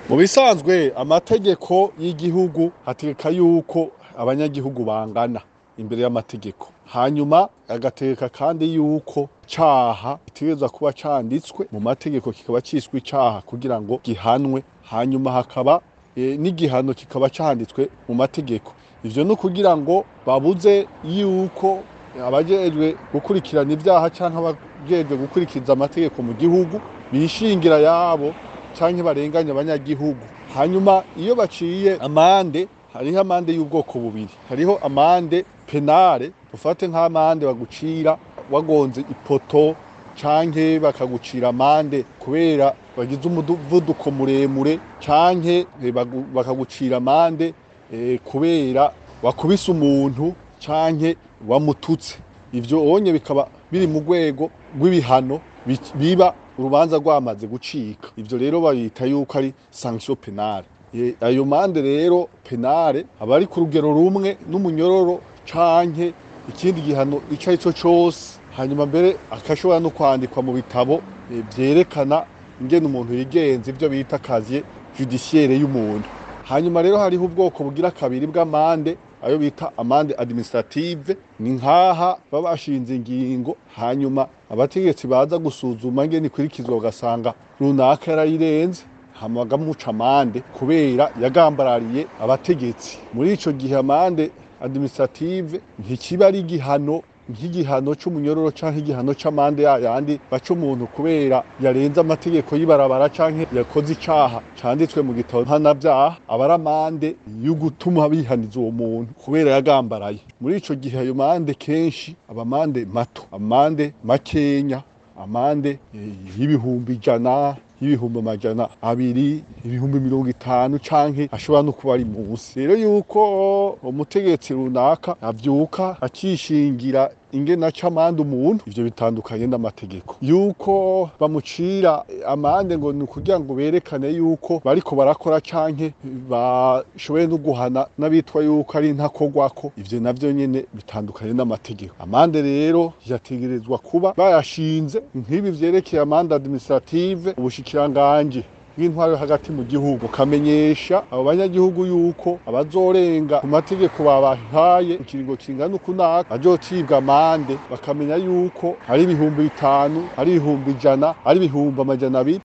mu bisanzwe amategeko y'igihugu hategeka yuko abanyagihugu bangana imbere y'amategeko hanyuma agategeka kandi yuko caha gitegerezwa kuba canditswe mu mategeko kikaba ciswe icaha kugira ngo gihanwe hanyuma hakaba e, n'igihano kikaba canditswe mu mategeko ivyo ni ukugira ngo babuze yuko abajejwe gukurikirana ivyaha canke abajejwe gukurikiza amategeko mu gihugu bishingira yabo canke barenganya abanyagihugu hanyuma iyo baciye amande hariho amande y'ubwoko bubiri hariho amande penale ufate nk'amande bagucira wagonze ipoto canke bakagucira amande kubera bagize umuvuduko muremure canke bakagucira amande e, kubera wakubise umuntu canke wamututse ivyo onye bikaba biri mu rwego rw'ibihano biba urubanza rwamaze gucika ivyo rero bayita yuko ari sanction penale ayo mande rero penale aba ari ku rugero rumwe n'umunyororo canke ikindi gihano ico ari cyo cose hanyuma mbere akashobora no kwandikwa mu bitabo vyerekana ingene umuntu yigenza ivyo bita kaziye judiciaire y'umuntu hanyuma rero hariho ubwoko bugira kabiri bw'amande ayo bita amande administrative ni nkaha baba bashinze ingingo hanyuma abategetsi baza gusuzuma ngene ikurikizwa ugasanga runaka yarayirenze hama bagamuca amande kubera yagambarariye abategetsi muri ico gihe amande administrative ntikiba ari igihano nk'igihano c'umunyororo canke igihano c'amande yayandi baca umuntu kubera yarenze amategeko y'ibarabara canke yakoze icaha canditswe mu gitabo mpanavyaha aba ari amande yo gutuma bihaniza uwo muntu kubera yagambaraye muri ico gihe ayo mande kenshi aba amande mato amande makenya amande y'ibihumbi ijana y'ibihumbi amajana abiri ibihumbi mirongo itanu canke ashobora no kuba ari munsi rero yuko umutegetsi runaka avyuka akishingira ingene aca amande umuntu ivyo bitandukanye n'amategeko yuko bamucira amande ngo ni ukugira ngo berekane yuko bariko barakora canke bashoboye no guhana n'abitwa yuko ari ntakorwako ivyo navyo nyene bitandukanye n'amategeko amande rero yategerezwa kuba bayashinze nk'ibi vyerekeye amande administrative ubushikiranganje bw'intwaro hagati mu gihugu ukamenyesha abo banyagihugu yuko abazorenga ku mategeko babahaye ikiringo kingana ukunaka bazocibwa amande bakamenya yuko ari ibihumbi bitanu ari ibihumbi ijana ari ibihumbi amajana abiri